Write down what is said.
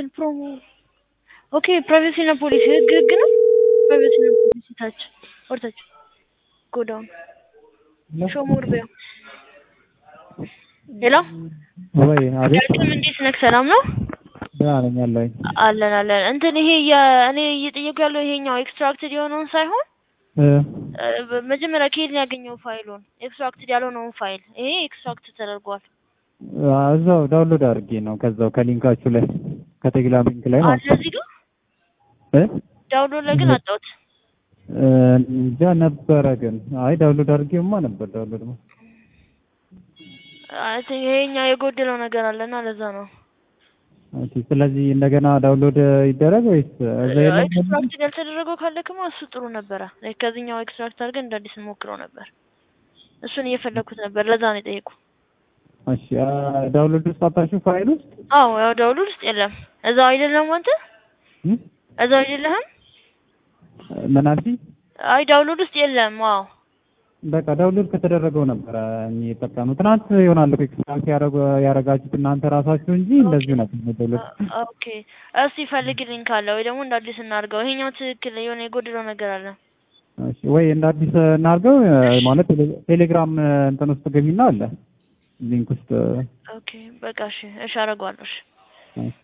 እንትን ፕሮሞ ኦኬ ፕራይቬሲ እና ፖሊሲ ህግ ህግ ነው። ፕራይቬሲ እና ፖሊሲ ታች ወርታች ጎዳውን ሾሞር በያው ሄሎ ወይ አቤት ዳግም እንዴት ነህ? ሰላም ነው ደህና ነኝ አለሁኝ። አለን አለን። እንትን ይሄ የ- እኔ እየጠየቁ ያለው ይሄኛው ኤክስትራክትድ የሆነውን ሳይሆን እ እ፣ መጀመሪያ ከየት ነው ያገኘው ፋይሉን? ኤክስትራክትድ ያልሆነውን ፋይል ይሄ ኤክስትራክት ተደርጓል። እዛው ዳውንሎድ አድርጌ ነው ከዛው ከሊንካችሁ ላይ ከቴሌግራም ሊንክ ላይ ማለት ነው። እዚህ ጋር እ ዳውንሎድ ላይ ግን አጣሁት። እ፣ እንጃ ነበረ ግን አይ ዳውንሎድ አድርጌማ ነበር ዳውንሎድ ነው። አይ ቲንክ ይሄኛው የጎደለው ነገር አለና ለዛ ነው። ኦኬ ስለዚህ እንደገና ዳውንሎድ ይደረግ ወይስ እዛ የለም? ኤክስትራክት ያልተደረገው ካለክማ እሱ ጥሩ ነበረ። ላይክ ከዚህኛው ኤክስትራክት አድርገን እንደ አዲስ እንሞክረው ነበር። እሱን እየፈለኩት ነበር። ለዛ ነው የጠየቁ። እሺ አ፣ ዳውንሎድ ውስጥ አጣችሁ ፋይል ውስጥ አዎ ያው ዳውንሎድ ውስጥ የለም። እዛው አይደለም አንተ እ? እዛው አይደለህም? ምን አልሽኝ? አይ ዳውንሎድ ውስጥ የለም። አዎ በቃ ዳውንሎድ ከተደረገው ነበረ የሚጠቀሙ ትናንት ይሆናል እኮ ኤክስትራክት ያረጉ- ያረጋችሁት እናንተ ራሳችሁ እንጂ እንደዚሁ ነበር ዳውንሎድ አ- ኦኬ እስቲ ፈልግልኝ ካለ ወይ ደግሞ እንደ አዲስ እናድርገው። ይሄኛው ትክክል የሆነ የጎደለው ነገር አለ። እሺ ወይ እንደ አዲስ እናድርገው እ፣ ማለት ቴሌ- ቴሌግራም እ፣ እንትን ውስጥ ገቢና አለ ሊንክ ውስጥ ኦኬ በቃ እሺ፣ እሺ አደርገዋለሁ። እሺ እ፣